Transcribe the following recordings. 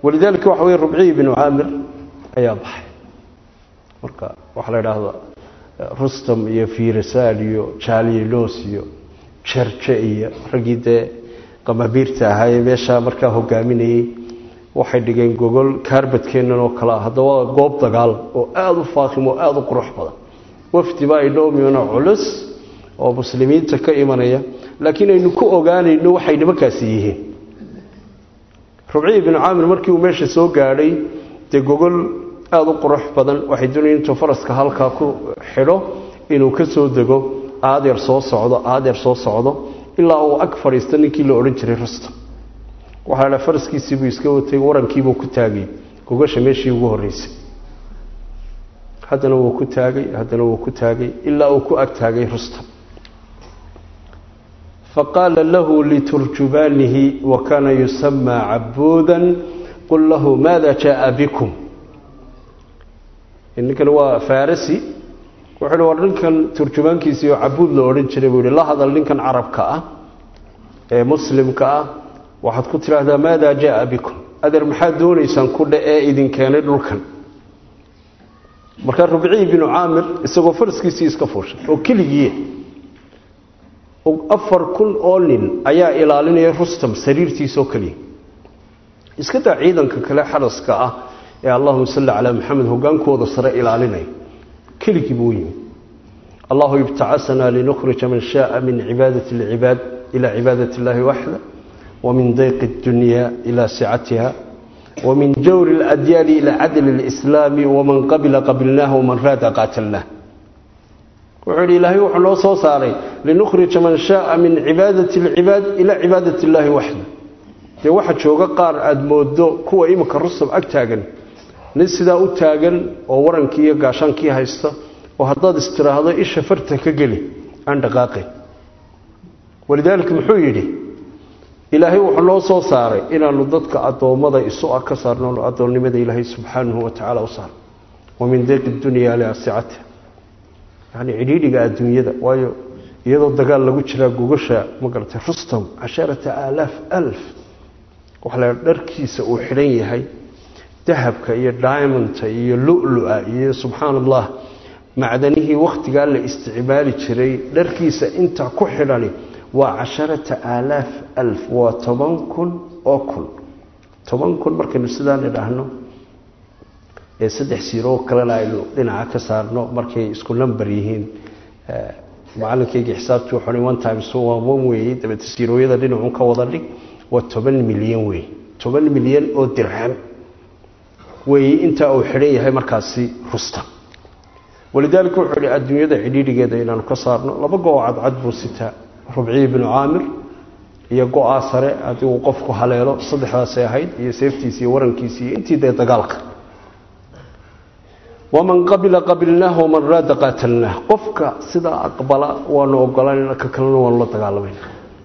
walidaalika waxa weye rubciyi binu caamir ayaa baxay marka waxaa la idhaahdaa rustam iyo firisal iyo jalilos iyo jarje iyo raggii dee qamabiirta ahaayee meeshaa markaa hogaaminayey waxay dhigeen gogol kaarbadkeennan oo kale ah haddaba waa goob dagaal oo aada u faakim oo aada u qurux badan wafdi baa idhoomiyona culus oo muslimiinta ka imanaya laakiin aynu ku ogaanayno waxay nimankaasi yihiin rubciyi binu caamir markii uu meesha soo gaadhay dee gogol aada u qurux badan waxay doonayeen intuu faraska halkaa ku xidho inuu ka soo dego aadeer soo socdo aadeer soo socdo ilaa uu ag fadhiista ninkii la odhan jiray rustam waxaa la faraskiisii buu iska watay warankiibuu ku taagay gogasha meeshii ugu horreysay haddana wuu ku taagay haddana wuu ku taagay ilaa uu ku ag taagay rustam faqaala lahu liturjubaanihi wa kaana yusamaa cabuudan qul lahu maada jaaa bikum ninkan waa farasi wuxuu hi war ninkan turjubaankiisii oo cabuud la odhan jiray buu yihi la hadal ninkan carabka ah ee muslimka ah waxaad ku tidhaahdaa maada jaaa bikum adeer maxaad doonaysaan ku dhe ee idin keenay dhulkan markaa rubciyi binu caamir isagoo faraskiisii iska fuushay oo keligiiya afar kun oo nin ayaa ilaalinaya rustam sariirtiisoo keliya iska daa ciidanka kale xaraska ah ee allahuma salli calaa maxamed hogaankooda sare ilaalinaya keligii buu yimi allahu ibtacasanaa linukhrija man shaaa min cibaadati lcibaad ila cibaadati اllahi waxda wamin dayqi اdunya ila sicatiha wamin jawri اladyaani ila cadli اlislaami waman qabila qabilnaah waman raada qaatalnah wuxuu yidhi ilaahay wuxuu noo soo saaray linukhrija man shaaa min cibaadati اlcibaad ila cibaadati اllahi waxda dee waxa jooga qaar aada moodo kuwa iminka rustam ag taagan nin sidaa u taagan oo warankii iyo gaashaankii haysta oo haddaad istiraahdo isha farta ka geli aan dhaqaaqay walidaalika muxuu yidhi ilaahay wuxuu noo soo saaray inaanu dadka addoommada isu ah ka saarno addoonnimada ilaahay subxaanahu wa tacaala u saaro wa min deeqi dunya liasicati yacni cidhiidhiga adduunyada waayo iyadoo dagaal lagu jiraa gogasha ma garatay rustam casharata aalaaf alf waxa la dharkiisa uu xidhan yahay dahabka iyo diamondta iyo lulu-a iyo subxaan allah macdanihii wakhtigaa la isticmaali jiray dharkiisa inta ku xidhani waa casharata aalaaf alf waa toban kun oo kun toban kun markaynu sidaan idhaahno ee saddex siiroo kalena aynu dhinaca ka saarno markay isku number yihiin macalinkaygii xisaabtii wuxuu one times one one weeye dabeete siirooyada dhinacun ka wada dhig waa toban milyan wey toban milyan oo dirham weeye intaa uu xidhan yahay markaasi rustam walidaalika wuxuu ihi adduunyada cidhiidhigeeda inaanu ka saarno laba go-o cadcad buu sitaa rubciyi binu caamir iyo go-aa sare haddii uu qofku haleelo saddexdaasay ahayd iyo seeftiisi iyo warankiisi iyo intii dee dagaalka waman qabila qabilnaah waman raada qaatalnaah qofka sidaa aqbala waanu ogolanayna ka kalena waanu la dagaalamayna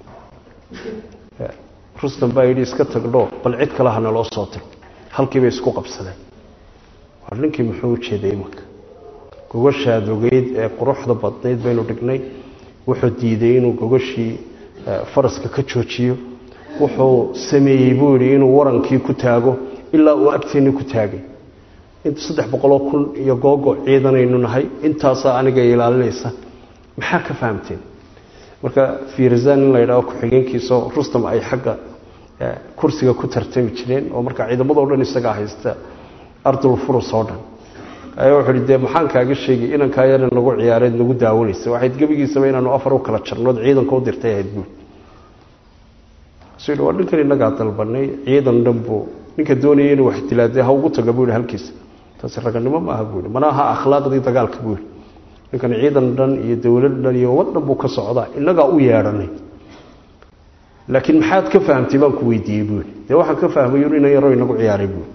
rustam baa yidhi iska tagdho bal cid kale hana loo soo tiro halkiibay isku qabsadeen war ninkii muxuu u jeeday imanka gogashaad ogeyd ee quruxda badnayd baynu dhignay wuxuu diiday inuu gogashii faraska ka joojiyo wuxuu sameeyey buu yidhi inuu warankii ku taago ilaa uu agteenni ku taagay saddex boqoloo kun iyo googo ciidanaynu nahay intaasaa aniga ilaalinaysa maxaa ka fahamteen marka firzan in la yidhaho ku-xigeenkiisao rustam ay xagga kursiga ku tartami jireen oo marka ciidamadoo dhan isagaa haysta ardul furus oo dhan ayaa wuxuu hi dee maxaan kaaga sheegay inankaa yaran nagu ciyaareed nagu daawanaysa waxayd gebigiisaba inaanu afar u kala jarnood ciidanka u dirtay ahayd buul su waa ninkan innagaa dalbanay ciidan dhan buu ninka doonaya inuu wax dilaadee ha ugu taga buu yihi halkiisa taasi raganimo maaha buu yihi mana aha akhlaaqdii dagaalka buu yihi ninkan ciidan dhan iyo dowlad dhan iyo wad dhan buu ka socdaa innagaa u yeedhanay laakiin maxaad ka fahamtay baan ku weydiiyey buu yihi dee waxaan ka fahmay inan yaroo inagu ciyaaray buu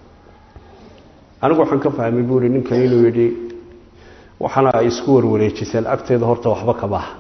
anigu waxaan ka fahmay buu yihi ninkan inuu yidhi waxaana ay isku warwareejiseen agteeda horta waxba ka baha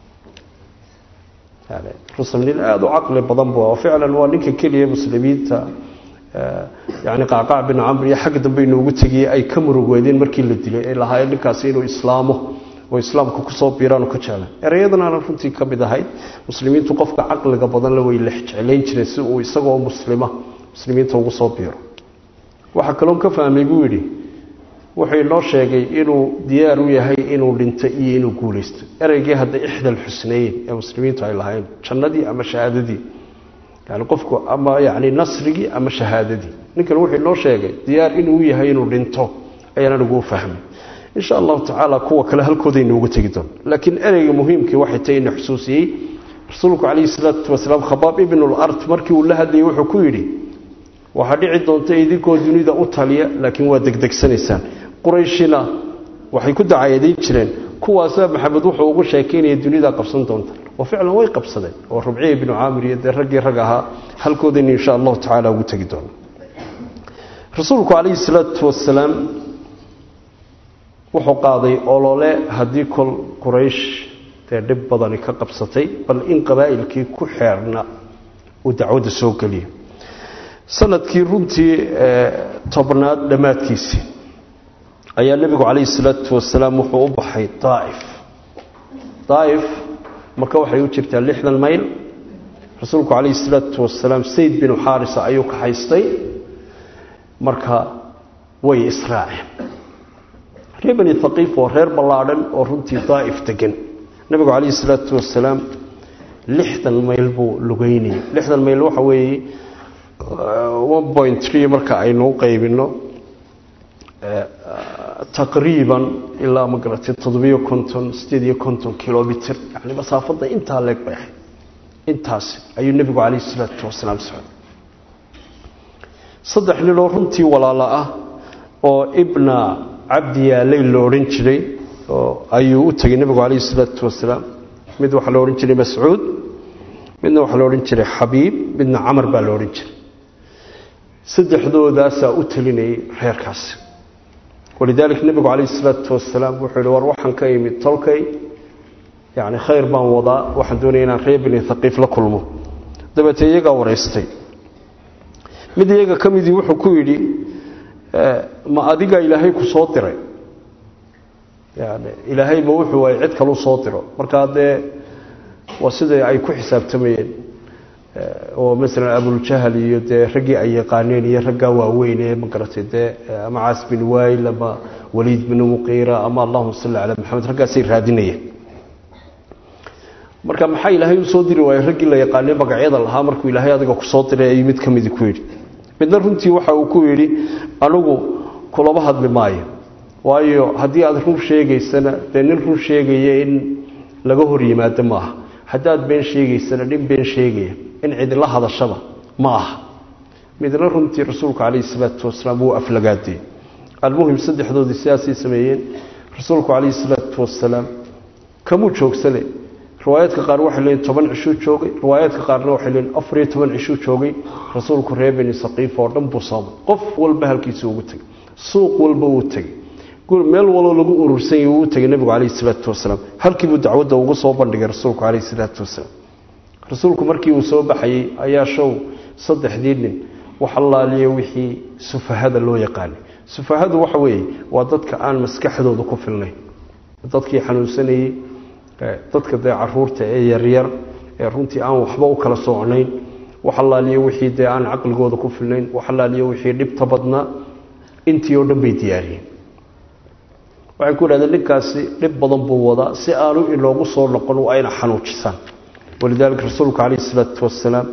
rusam nin aada u caqli badan bu oo ficlan waa ninka keliya muslimiinta yani qacqac bin camr iyo xagga dambe inoogu tegiyey ay ka murugweedeen markii la dilay ay lahaayeen ninkaasi inuu islaamo oo islaamka kusoo biiraanu ka jeclan ereyadanaana runtii ka mid ahayd muslimiintu qofka caqliga badanle way lex jeclayn jireen si uu isagoo muslima muslimiinta ugu soo biiro waxaa kaloon ka fahmay buu yidhi wuxuu inoo sheegay inuu diyaar u yahay inuu dhinto iyo inuu guulaysto ereygii hadda ixdal xusnayn ee muslimiintu ay lahayn jannadii ama shahaadadii yani qofku ama yani nasrigii ama shahaadadii ninkan wuxuu inoo sheegay diyaar inuu yahay inuu dhinto ayaan anigu u fahmay insha allahu tacaala kuwa kale halkoodaynu uga tegi doon laakiin ereyga muhiimkii waxay tahay ina xusuusiyey rasuulku calayhi salaatu wasalaam khabaab ibnulart markii uu la hadlayay wuxuu ku yidhi waxaa dhici doonta idinkoo dunida u taliya laakiin waa degdegsanaysaan qurayshina waxay ku dacayadeyn jireen kuwaasaa maxamed wuxuu ugu sheekaynaya dunida qabsan doonta oo ficlan way qabsadeen oo rubciya ibnu caamir iyo dee raggii rag ahaa halkoodaynu insha allahu tacaala ugu tegi doono rasuulku calayhi salaatu wasalaam wuxuu qaaday olole haddii kol quraysh dee dhib badani ka qabsatay bal in qabaa'ilkii ku xeerna uu dacwadda soo geliyo sanadkii runtii tobnaad dhammaadkiisii ayaa nebigu calayhi salaatu wasalaam wuxuu u baxay daa'if daa'if marka waxay u jirtaa lixdan mayl rasuulku calayhi salaatu wasalaam sayd binu xaarisa ayuu ka haystay marka way israaceen reer bani haqiif waa reer ballaadhan oo runtii daa'if degan nebigu calayhi salaatu wasalaam lixdan mayl buu lugeynayay lixdan mayl waxa weeye one point tree marka aynu u qaybino taqriiban ilaa ma garatay toddobiyo konton sideed iyo konton kilomitr yani masaafadda intaa leeg bay ahayd intaas ayuu nebigu calayhi salaatu wasalaam socday saddex ninoo runtii walaalo ah oo ibna cabdi yaalay lo odhan jiray oo ayuu u tegay nebigu calayhi salaatu wasalaam mid waxaa lo odhan jiray mascuud midna waxaa lo odhan jiray xabiib midna camar baa lo odhan jiray saddexdoodaasaa u telinayay reerkaasi walidaalika nebigu calayhi salaatu wasalaam wuxuu yihi war waxaan ka imid tolkay yacni khayr baan wadaa waxaan doonaya inaan reer bini haqiif la kulmo dabeetee iyagaa waraystay mid iyaga ka midii wuxuu ku yidhi ma adigaa ilaahay ku soo diray yani ilaahay ma wuxuu waayay cid kalu soo diro markaa dee waa sida ay ku xisaabtamayeen oo masalan abuljahal iyo dee raggii ay yaqaaneen iyo raggaa waaweyn ee ma garatay dee ama caas bin waayl ama waliid bin muqiira ama allahuma salli calaa maxamed raggaasay raadinayeen marka maxaa ilaahay u soo diri waayey raggii la yaqaanay magacyada lahaa markuu ilaahay adiga kusoo diray ayuu mid ka midi ku yidhi midna runtii waxa uu ku yidhi anigu kulama hadli maayo waayo haddii aad run sheegaysana dee nin run sheegaya in laga hor yimaado maaha haddaad been sheegaysana nin been sheegaya in cidila hadashaba ma aha midna runtii rasuulku calayhi salaatu wasalaam wuu aflagaadiyey almuhim saddexdoodii sidaasay sameeyeen rasuulku calayhi salaatu wasalaam kamuu joogsane riwaayaadka qaar waxay leeyiin toban cishuu joogay riwaayaadka qaarna waxay leeyiin afar iyo toban cishuu joogay rasuulku reer beni saqiif oo dhan buu soomay qof walba halkiisa ugu tegay suuq walba wuu tegey meel waloo lagu urursan yahy wuu tegay nebigu calayhi salaatu wasalaam halkiibuu dacwadda ugu soo bandhigay rasuulku calayhi salaatu wasalaam rasuulku markii uu soo baxayey ayaa show saddexdii nin wax allaaliya wixii sufahada loo yaqaanay sufahadu waxa weeye waa dadka aan maskaxdooda ku filnayn dadkii xanuunsanayey dadka dee caruurta ee yaryar ee runtii aan waxba u kala socnayn wax allaaliya wixii dee aan caqligooda ku filnayn wax allaaliya wixii dhibta badnaa intii oo dhan bay diyaariyeen waxay ku idhahdeen ninkaasi dhib badan buu wadaa si aanu inoogu soo noqon waa ayna xanuujisaan walidaalika rasuulku calayhi isalaatu wasalaam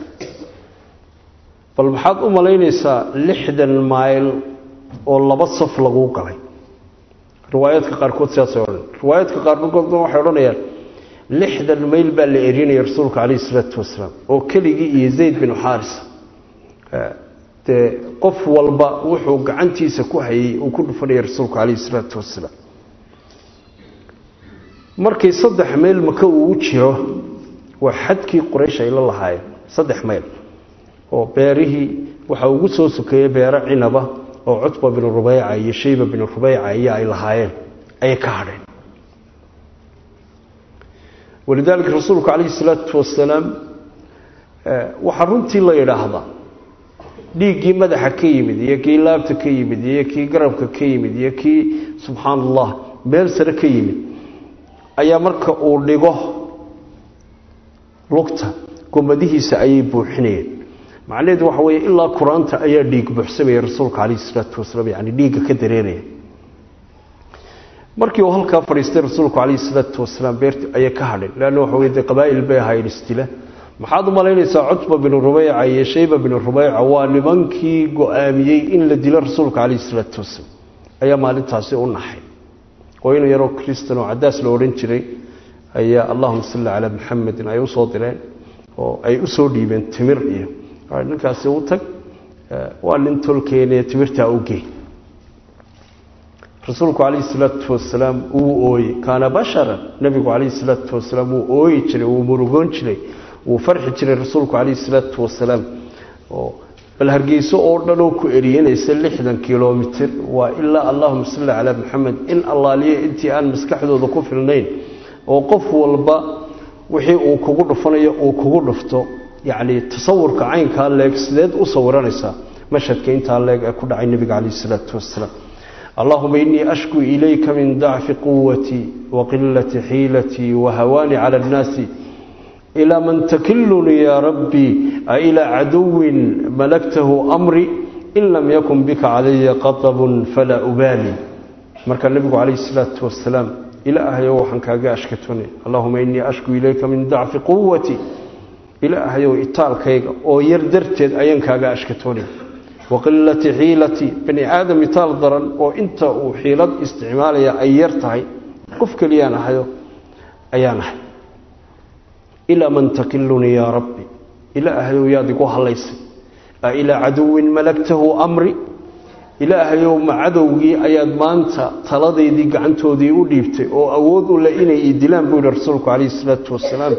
bal maxaad u malaynaysaa lixdan mayl oo laba saf laguu galay riwaayaadka qaarkood sidaasay odhan riwaayaadka qaarkoodna waxay odhanayaan lixdan mayl baa la erinaya rasuulka calayhi isalaatu wasalaam oo keligii iyo zayd binu xaaris dee qof walba wuxuu gacantiisa ku hayay uu ku dhufanaya rasuulku calayhi isalaatu wasalaam markii saddex mayl maka uu u jiro waa xadkii quraysh ay la lahaayeen saddex mayl oo beerihii waxaa ugu soo sokeeyey beero cinaba oo cutba binu rubeyca iyo shayba binu rubeyca iyo ay lahaayeen ayay ka hadheen walidaalika rasuulku calayhi salaatu wasalaam waxaa runtii la yidhaahdaa dhiiggii madaxa ka yimid iyo kii laabta ka yimid iyo kii garabka ka yimid iyo kii subxaan allah meel sare ka yimid ayaa marka uu dhigo lugta gomadihiisa ayay buuxinayeen macnaheedu waxa weeye ilaa qur-aanta ayaa dhiig buuxsamaya rasuulka calayhi salaatu wasalaam yani dhiigga ka dareeraya markii uu halkaa fadhiistay rasuulku calayhi salaatu wasalaam beerti ayay ka hadhin leanna waxa weye dee qabaa'il bay ahaayeen isdila maxaad u malaynaysaa cutba binu rubeyca iyo shayba binu rubeyca waa nimankii go-aamiyey in la dilo rasuulka calayhi salaatu wasalaam ayaa maalintaasi u naxay oo inu yaroo kristan oo cadaas la odhan jiray ayaa allahuma salli calaa muxamedin ay usoo direen oo ay usoo dhiibeen timir iyo ninkaasi u tag waa nin tolkeenee timirtaa u gey rasuulku calayhi salaatu wasalaam wuu ooyey kaana basharan nebigu calayhi salaatu wasalaam wuu ooyi jiray wuu murugoon jiray wuu farxi jiray rasuulku calayhi salaatu wasalaam oo bal hargeyso oo dhan oo ku eriyanaysa lixdan kilomitir waa ilaa allahuma salli calaa maxamed in allaaliya intii aan maskaxdooda ku filnayn oo qof walba wixii uu kugu dhufanayo uu kugu dhufto yacni tasawurka caynkaa leeg sideed u sawiranaysaa mashhadka intaa leeg ee ku dhacay nebiga calayhi salaatu wasalaam allahuma inii ashku ilayka min dacfi quwatii wa qilati xiilatii wa hawaani cala annaasi ilaa man takilunii yaa rabbii a ilaa caduwin malaktahu amri in lam yakun bika calaya qatabun falaa ubaali markaa nebigu calayhi salaatu wasalaam ilaahayow waxaan kaaga ashkatoonay allahuma inii ashku ilayka min dacfi quwatii ilaahayow itaalkayga oo yar darteed ayaan kaaga ashkatoonay wa qilati xiilatii bani aadam itaal daran oo inta uu xiilad isticmaalaya ay yar tahay qof keliyaan ahayo ayaan ahay ilaa man takilunii yaa rabbi ilaahayow yaad igu hallaysay a ilaa caduwin malagtahu amri ilaahayow ma cadowgii ayaad maanta taladaydii gacantoodii u dhiibtay oo awood u leh inay i dilaan buu yihi rasuulku calayhi salaatu wasalaam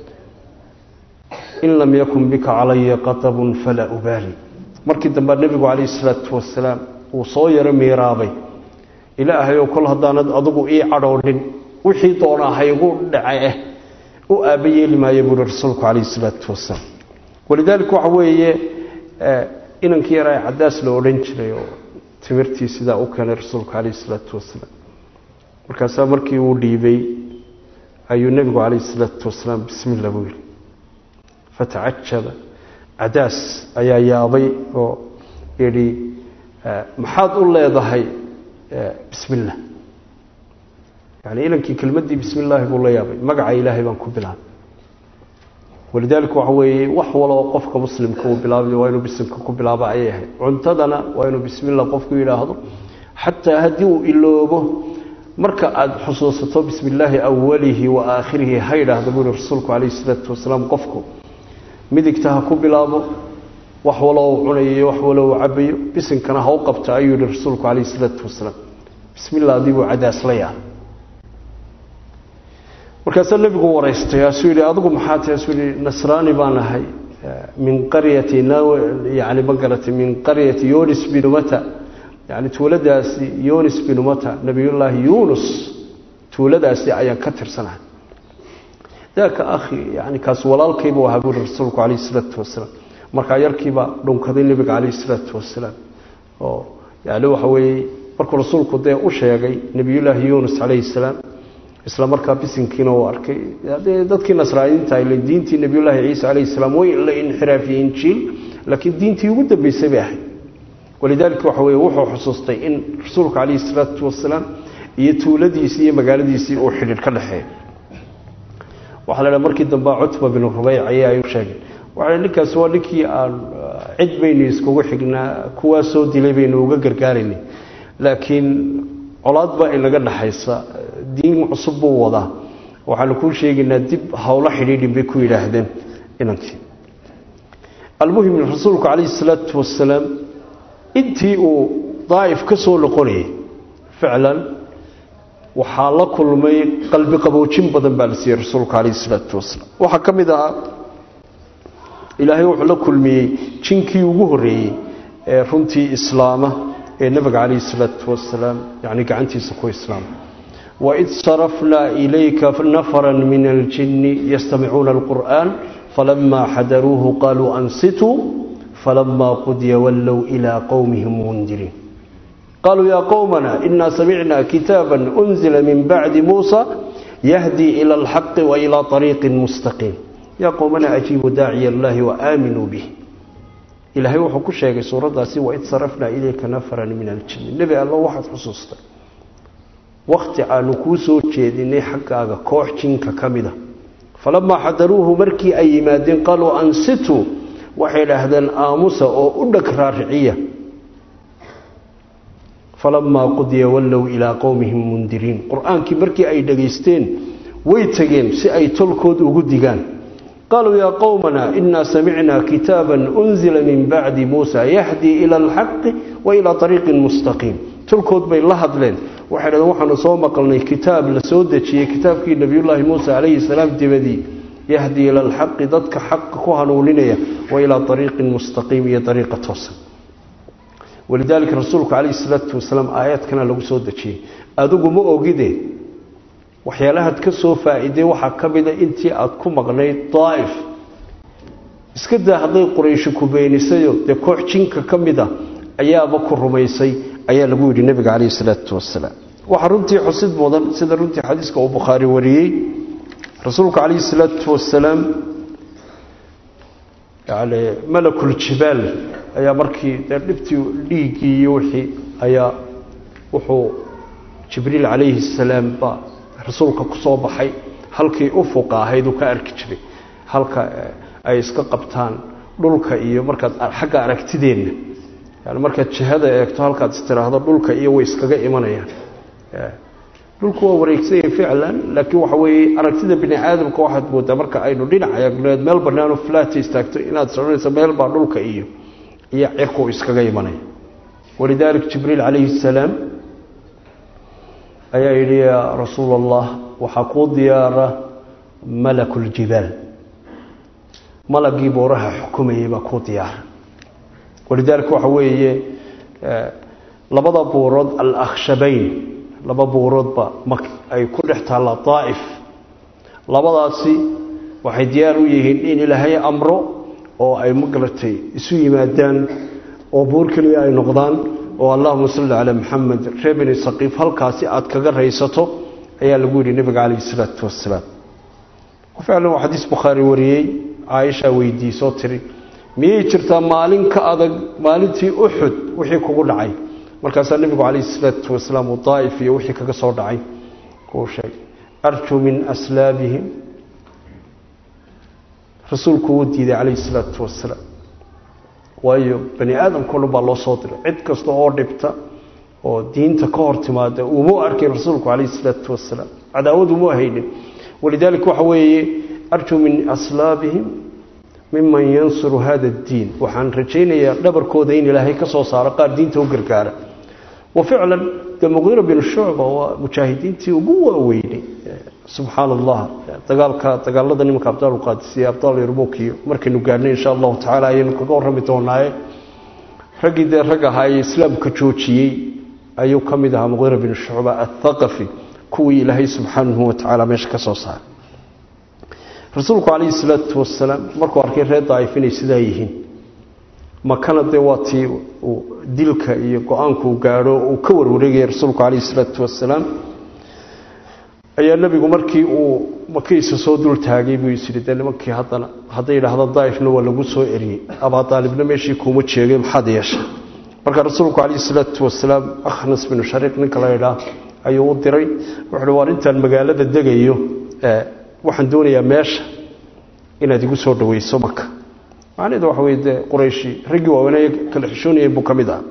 in lam yakun bika calaya qatabun falaa ubaali markii dambe nebigu calayhi salaatu wasalaam uu soo yaro miiraabay ilaahayow kol haddaanad adigu ii cadhoodhin wixii doonaa haygu dhace u aaba yeeli maayo buuhi rasuulku calayhi salaatu wasalaam walidaalika waxa weeye inankii yaraa cadaas la odhan jiray oo timirtii sidaa u keenay rasuulku calayhi salaatu wasalaam markaasaa markii uu dhiibay ayuu nebigu calayhi salaatu wasalaam bismillah buu yidhi fatacajaba cadaas ayaa yaabay oo yidhi maxaad u leedahay bismillah yani inankii kelmaddii bismi illaahi buu la yaabay magaca ilaahay baan ku bilaabay walidaalika waxa weeye wax waloo qofka muslimka uu bilaabay waa inuu bisimka ku bilaabo ayay ahayd cuntadana waa inuu bismillah qofku yidhaahdo xataa haddii uu iloobo marka aada xusuusato bismi illaahi awalihi wa aakhirihi ha yidhaahdo buu yihi rasuulku calayhi salaatu wasalaam qofku midigta ha ku bilaabo wax waloo uu cunayo wax waloo uu cabayo bisinkana ha u qabta ayuu yihi rasuulku calayhi salaatu wasalaam bismillah adii buu cadaas la yaabay markaasaa nebigu waraystay asuu yidhi adigu maxaa tahay asuu yidhi nasraani baan ahay min qaryati yani ma garatay min qaryati yunis binumata yani tuuladaasi yunis binumata nabiyullaahi yunus tuuladaasi ayaan ka tirsanahay daaka akhi yani kaas walaalkaybu ahaa buuri rasuulku calayhi salaatu wasalaam markaa yarkiibaa dhunkaday nebiga calayhi salaatu wasalaam oo yani waxa weeye markuu rasuulku dee u sheegay nebiyullaahi yunus calayhi salaam isla markaa bisinkiina uu arkay dee dadkii nasraaniinta ile diintii nebiyullaahi ciisa calayhi salaam way la inxiraafiyey injiil laakiin diintii ugu dambeysay bay ahayd walidaalika waxa weye wuxuu xusuustay in rasuulka calayhi salaatu wasalaam iyo tuuladiisii iyo magaaladiisii uu xidhiir ka dhexeeya waxaa la dhaha markii dambe cutba binu rubeyc ayaa ay u sheegeen waxaa ninkaasi waa ninkii aan cid baynu iskugu xignaa kuwaa soo dilay baynu uga gargaaraynay laakiin colaad baa inaga dhaxaysa diin cusub buu wadaa waxaanu kuu sheegaynaa dib howlo xidhiidhin bay ku yidhaahdeen inankii almuhim rasuulku calayhi salaatu wasalaam intii uu daa'if ka soo noqonayay ficlan waxaa la kulmay qalbi qaboojin badan baa la siiyey rasuulka calayhi salaatu wasalaam waxaa ka mid ahaa ilaahay wuxuu la kulmiyey jinkii ugu horreeyey ee runtii islaama ee nabiga calayhi salaatu wasalaam yani gacantiisa ku islaama waid sarafnaa ilayka nafaran min aljinni yastamicuuna alqur'aan falamaa xadaruuhu qaaluu ansituu falamaa qudiya wallow ilaa qowmihim mundiriin qaaluu yaa qowmana inaa samicnaa kitaaba unzila min bacdi muusa yahdii ila alxaqi wa ilaa ariiqin mustaqiim yaa qowmana ajiibuu daaciya allahi wa aaminuu bih ilaahay wuxuu ku sheegay suuraddaasi waid sarafnaa ilayka nafaran min aljinni nebi allo waxaad xusuustay wakti aanu kuu soo jeedinay xaggaaga koox jinka ka mida falamaa xadaruuhu markii ay yimaadeen qaaluu ansituu waxay idhaahdeen aamusa oo u dheg raariciya falamaa qudiya wallow ilaa qowmihim mundiriin qur-aankii markii ay dhegaysteen way tegeen si ay tolkood ugu digaan qaaluu yaa qowmana inaa samicnaa kitaaban unzila min bacdi muusa yahdii ila alxaqi wa ilaa ariiqin mustaqiim tolkood bay la hadleen waxay dhahdeen waxaanu soo maqalnay kitaab la soo dejiyey kitaabkii nebiyullaahi muuse calayhi salaam dibadii yahdii ila alxaqi dadka xaqa ku hanuuninaya wa ilaa ariiqin mustaqiim iyo ariiqa toosan walidaalika rasuulku calayhi salaatu wasalaam aayaadkana lagu soo dejiyey adigu ma ogide waxyaalahaad ka soo faa'iiday waxaa ka mida intii aada ku maqnayd daa'if iska daa hadday qurayshi ku beenisayo dee koox jinka ka mid a ayaaba ku rumaysay ayaa lagu yidhi nebiga calayhi salaatu wasalaam waxaa runtii xusid mudan sida runtii xadiiska uu bukhaari wariyey rasuulku calayhi salaatu wasalaam yani malakuljibaal ayaa markii dee dhibtii dhiiggii iyo wixii ayaa wuxuu jibriil calayhi salaam ba rasuulka ku soo baxay halkii ufuqa ahayd uu ka arki jiray halka ay iska qabtaan dhulka iyo markaad xagga aragtideenna yani markaad jihada eegto halkaad istiraahdo dhulka iyo way iskaga imanayaan dhulku waa wareegsanya ficlan laakiin waxa weeye aragtida bini aadamka waxaad moodaa marka aynu dhinac eegneed meel banaano flaata istaagto inaad soconayso meel baa dhulka iyo iyo cirku iskaga imanaya walidaalik jibriil calayhi salaam ayaa yidhi yaa rasuul allah waxaa kuu diyaara malakuljibaal malagii buuraha xukumayay baa kuu diyaara walidaalika waxa weeye labada buurood alakhshabayn laba buuroodba ma ay ku dhex taalla daa'if labadaasi waxay diyaar u yihiin in ilaahay amro oo ay magaratay isu yimaadaan oo buur keliya ay noqdaan oo allahuma salli calaa maxamed reer beni saqiif halkaasi aada kaga raysato ayaa lagu yidhi nebiga calayhi salaatu wasalaam ficlan waa xadiis bukhaari wariyey caaisha weydiisoo tiri miyay jirtaa maalin ka adag maalintii uxud wixii kugu dhacay markaasaa nebigu calayhi salaatu wasalaam uu daa'if iyo wixii kaga soo dhacay uu sheegay arjuu min aslaabihim rasuulku wuu diiday calayhi salaatu wasalaam waayo bani aadamkao dhan baa loo soo diray cid kasta oo dhibta oo diinta ka hor timaada uma arkin rasuulku calayhi salaatu wasalaam cadaawad uma haynin walidaalika waxa weeye arjuu min aslaabihim miman yansuru hada addiin waxaan rajaynayaa dhabarkooda in ilaahay ka soo saaro qaar diinta u gargaara wa ficlan dee muqiira bin shucba waa mujaahidiintii ugu waaweynay subxaana allah dagaalka dagaalada nimanka abdaalqaadisiyo abdaal yarmuk iyo markaynu gaadhnay insha allahu tacala ayaynu kaga warrami doonaaye raggii dee rag ahaa ee islaamka joojiyey ayuu ka mid ahaa muqiira bin shucba athaqafi kuwii ilaahay subxaanahu watacaala meesha ka soo saaray rasuulku calayhi salaatu wasalaam markuu arkay reer daa'if inay sidaa yihiin makana dee waa tii uu dilka iyo go-aanku uu gaadho uu ka warwareegaya rasuulku calayhi salaatu wasalaam ayaa nebigu markii uu makiisa soo dul taagay buu is yidhi dee nimankii haddana hadday yidhaahdo daa'ifna waa lagu soo eriyey abaa daalibna meeshii kuuma jeegay maxaad yeeshay marka rasuulku calayhi salaatu wasalaam akhnas binu shariiq ninka la yidhaah ayuu u diray wuxuuhi waar intaan magaalada degayo waxaan doonayaa meesha inaad igu soo dhaweyso maka macnaheedu waxa weye dee qurayshi raggii waaweynay kala xishoonayeen buu ka mid ah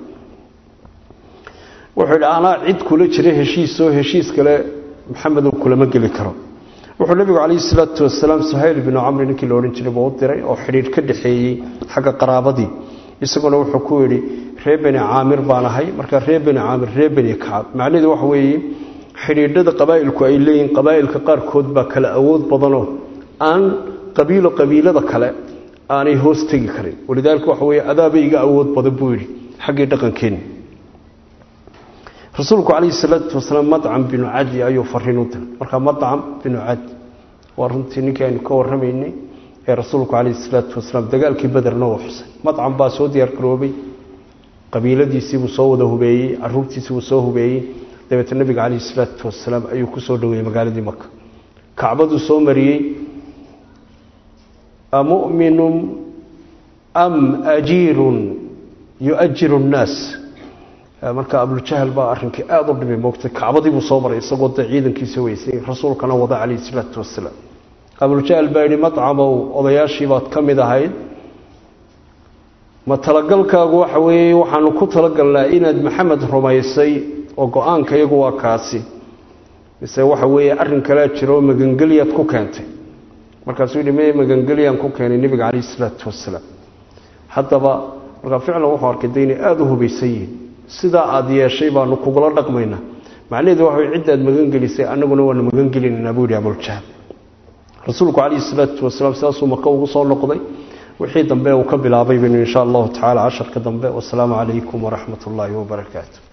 wuxuu yidhi anaa cid kula jira heshiisoo heshiis kale maxamedow kulama geli karo wuxuu nebigu calayhi salaatu wasalaam suhayl binu camri ninkii la odhan jiray buu u diray oo xidhiidh ka dhexeeyey xagga qaraabadii isaguna wuxuu ku yidhi reer beni caamir baan ahay markaa reer beni caamir reer beni kacab macnaheedu waxa weeye xidhiidhada qabaa'ilku ay leeyihiin qabaa'ilka qaarkood baa kala awood badanoo aan qabiilo qabiilada kale aanay hoos tegi karin walidaalika waxa weeye adaaba iga awood badan buu yidhi xaggii dhaqankeenna rasuulku calayhi salaatu wasalaam madcam binu cadi ayuu fariin u diray markaa madcam binu cadi waa runtii ninkii aynu ka warramaynay ee rasuulku calayhi salaatu wasalaam dagaalkii bederna uu xusay madcam baa soo diyaar garoobay qabiiladiisiibuu soo wada hubeeyey caruurtiisiibuu soo hubeeyey dabeete nabiga calayhi salaatu wasalaam ayuu ku soo dhoweeyey magaaladii maka kacbaduu soo mariyey amu'minun am ajiirun yu-ajiru nnaas marka abuljahl baa arrinkii aada u dhibay moogtay kacbadii buu soo maray isagoo dee ciidankiisa weysay rasuulkana wada calayhi salaatu wasalaam abuljahl baa yidhi madcamow odayaashii baad ka mid ahayd ma talagalkaagu waxa weeye waxaanu ku talagalnaa inaad maxamed rumaysay oo go-aanka iyagu waa kaasi mise waxa weeye arrin kalea jiro oo magangelyaad ku keentay markaasuu yidhi me magangeliyaan ku keenay nebiga calayhi salaatu wasalaam haddaba markaa ficlan wuxuu arkay de inay aada u hubaysan yihiin sidaa aada yeeshay baanu kugula dhaqmaynaa macnaheedu waxa way ciddaad magangelisay annaguna waanu magangelinaynaa buu yidhi abuljahl rasuulku calayhi salaatu wasalaam sidaasuu maka ugu soo noqday wixii dambe uu ka bilaabay baynu insha allahu tacala casharka dambe wasalaamu calaykum waraxmat ullaahi wabarakaatu